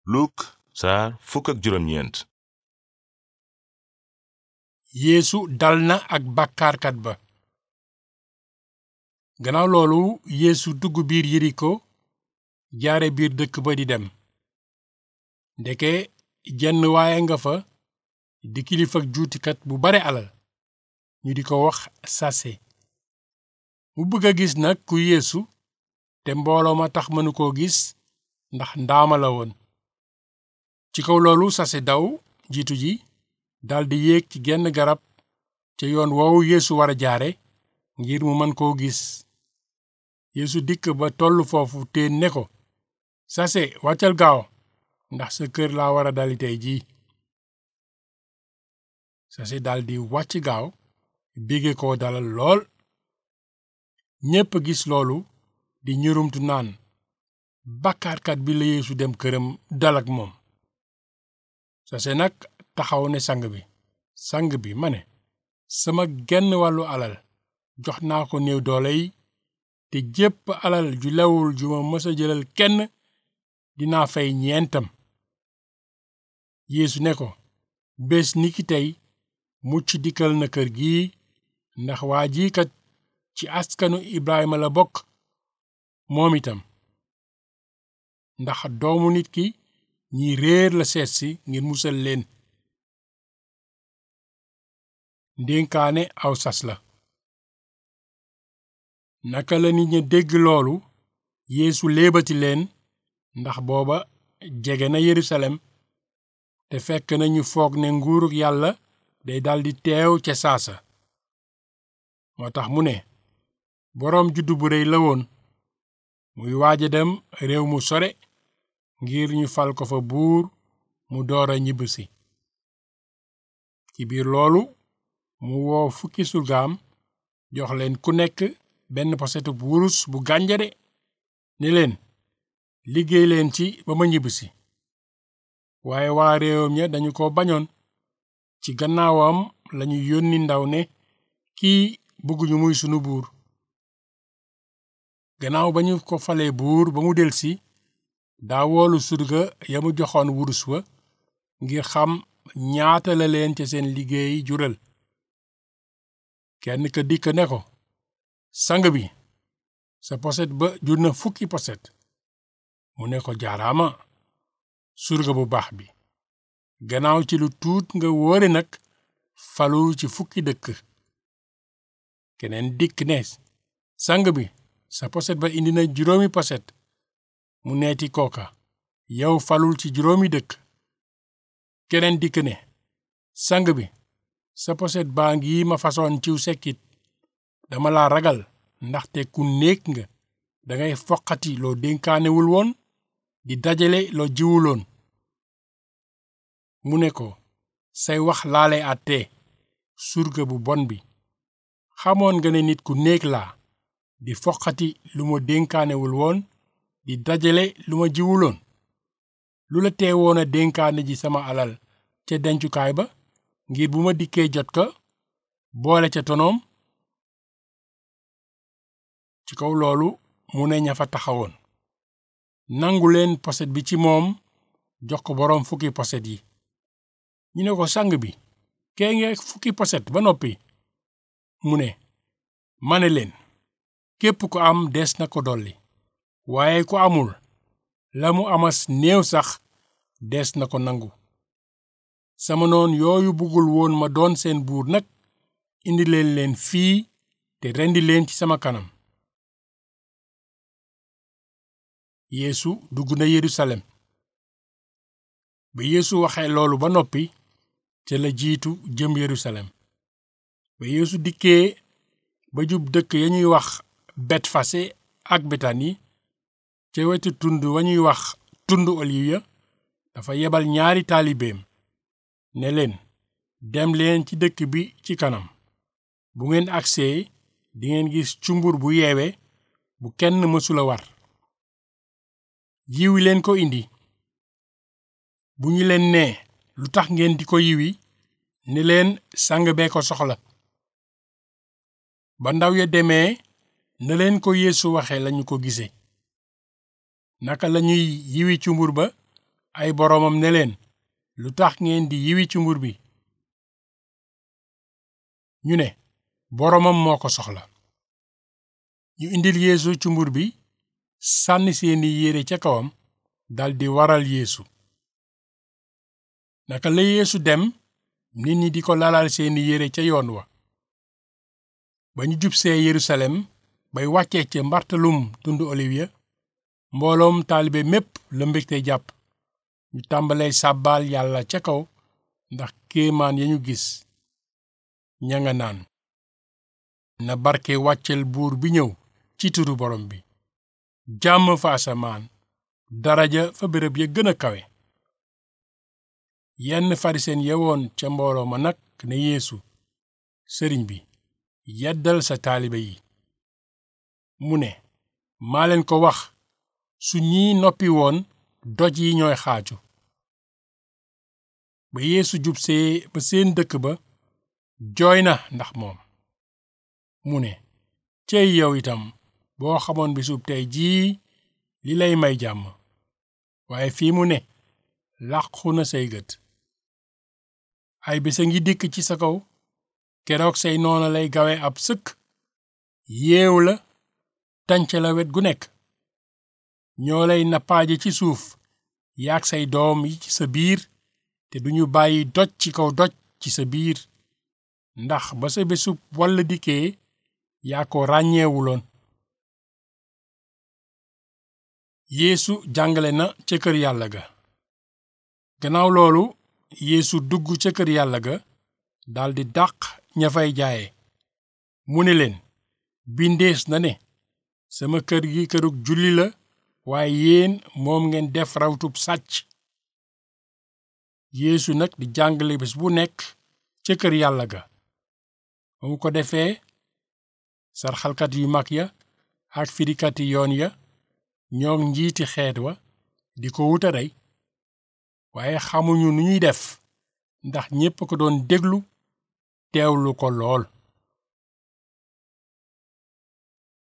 Luk saar fukk ak juróom ñeent yeesu dal na ak bàkkaarkat ba gannaaw loolu yeesu dugg biir yeriko jaare biir dëkk ba di dem ndeke jenn waaye nga fa di kilifak juutikat bu bare alal ñu di ko wax sase mu bëgg a gis nag ku yeesu te mbooloo ma tax mënu koo gis ndax ndaama la woon ci kaw loolu sase daw jiitu ji daldi yéeg ci genn garab ca yoon woowu yeesu war a jaare ngir mu mën koo gis yeesu dikk ba tollu foofu teen ne ko sase wàccal gaaw ndax sa kër laa war a dali tey jii sase daldi wàcc gaaw bégge ko dalal lool ñépp gis loolu di ñurumtu naan bàkkaarkat bi la yeesu dem këram dal ak moom sase nag taxaw ne sang bi sang bi ma ne sama genn wàllu alal jox naa ko néew doole yi te jépp alal ju lewul ju ma mës a jëlal kenn dinaa fay ñeentam yeesu ne ko bés ni ki tey mucc dikkal na kër gi ndax waa ji kat ci askanu Ibrahima la bokk moom itam ndax doomu nit ki ñi réer la seet si ngir musal leen ndénkaane aw sas la naka la nit ña dégg loolu yeesu léebati leen ndax booba jege na yerusalem te fekk na ñu foog ne nguuruk yàlla day daldi teew ca saasa moo tax mu ne boroom juddu bu réy la woon muy waaja dem réew mu sore ngir ñu fal ko fa buur mu door a ñibbisi ci biir loolu mu woo fukki surgaam jox leen ku nekk benn posetub wurus bu gànjare ne leen liggéey leen ci ba ma ñibbisi waaye waa réewam ña dañu ko bañoon ci gannaawam lañu yónni ndaw ne kii bëgguñu muy sunu buur gannaaw ba ñu ko falee buur ba mu delsi daa woolu surga ya mu joxoon wurus wa ngir xam ñaata la leen ca seen liggéey jural kenn ka dikk ne ko sang bi sa poset ba jur na fukki poset mu ne ko jaaraama surga bu baax bi gannaaw ci lu tuut nga wóore nag falu ci fukki dëkk keneen dikk ne sang bi sa poset ba indi na juróomi poset mu neeti kooka yow falul ci juróomi dëkk keneen dikk ne sang bi sa poset baa ngi ma façon ciw sekkit dama la ragal ndaxte ku néeg nga dangay foqati loo dénkaanewul woon di dajale loo jiwuloon mu ne ko say wax laale àtte surga bu bon bi xamoon nga ne nit ku néeg laa di foqati lu ma dénkaanewul woon di dajale lu ma jiwuloon lu la teewoon a dénkaane ji sama alal ca dencukaay ba ngir bu ma dikkee jot ko boole ca tonoom ci kaw loolu mu ne ña fa taxawoon nangu leen poset bi ci moom jox ko boroom fukki poset yi ñu ne ko sang bi kee nge fukki poset ba noppi mu ne ma ne leen képp ku am des na ko dolli waaye ku amul la mu amas néew sax des na ko nangu sama noon yooyu bëggul woon ma doon seen buur nag indi leen leen fii te rendi leen ci sama kanam yeesu dugg na yerusalem ba yeesu waxee loolu ba noppi ca la jiitu jëm yerusalem ba yeesu dikkee ba jub dëkk ya ñuy wax betfase ak betani ca wetu tund wa ñuy wax tund oliw ya dafa yebal ñaari taalibeem ne leen dem leen ci dëkk bi ci kanam bu ngeen agsee dingeen gis cumbur bu yeewe bu kenn mësula war yiwi leen ko indi bu ñu leen nee lu tax ngeen di ko yiwi ne leen sang bee ko soxla ba ndaw ya demee na leen ko yeesu waxe lañu ko gise naka lañuy yiwi cumbur ba ay boroomam ne leen lu tax ngeen di yiwi cumbur bi ñu ne boroomam moo ko soxla ñu indil yeesu cumbur bi sànni seeni yére ca kawam daldi waral yeesu naka la yeesu dem nit ñi di ko lalal seeni yére ca yoon wa ba ñu jubsee yerusalem bay wàccee ca mbartalum tundu olivier mbooloom taalibe mépp la mbégte jàpp ñu tàmbalee sàbbaal yàlla ca kaw ndax kéemaan ya ñu gis ña nga naan na barke wàccel buur bi ñëw ci turu borom bi jàmm fa asamaan daraja fa béréb ya gën a kawe yenn farisen yewoon ca mbooloo ma nag ne yeesu sëriñ bi yeddal sa taalibe yi mu ne maa leen ko wax su ñii noppi woon doj yi ñooy xaaju ba yeesu jubsee ba seen dëkk ba jooy na ndax moom mu ne cey yow itam boo xamoon bisub tey jii li lay may jàmm waaye fii mu ne làqu na say gët ay bisa ngi dikk ci sa kaw keroog say noona lay gawe ab sëkk yeew la tànc la wet gu nekk ñoo lay nappaaje ci suuf yaag say doom yi ci sa biir te duñu bàyyi doj ci kaw doj ci sa biir ndax ba sa bésub walla dikkee yaa ko ràññeewuloon yeesu jàngale na ca kër yàlla ga gannaaw loolu yeesu dugg ca kër yàlla ga daldi dàq ña fay jaaye mu ne leen bindees na ne sama kër gi kërug julli la waaye yéen moom ngeen def rawtub sàcc yeesu nag di jàngale bés bu nekk ca kër yàlla ga ba mu ko defee sarxalkat yu mag ya ak firikati yoon ya ñoo njiiti xeet wa di ko wuta rey waaye xamuñu nu ñuy def ndax ñépp ko doon déglu teewlu ko lool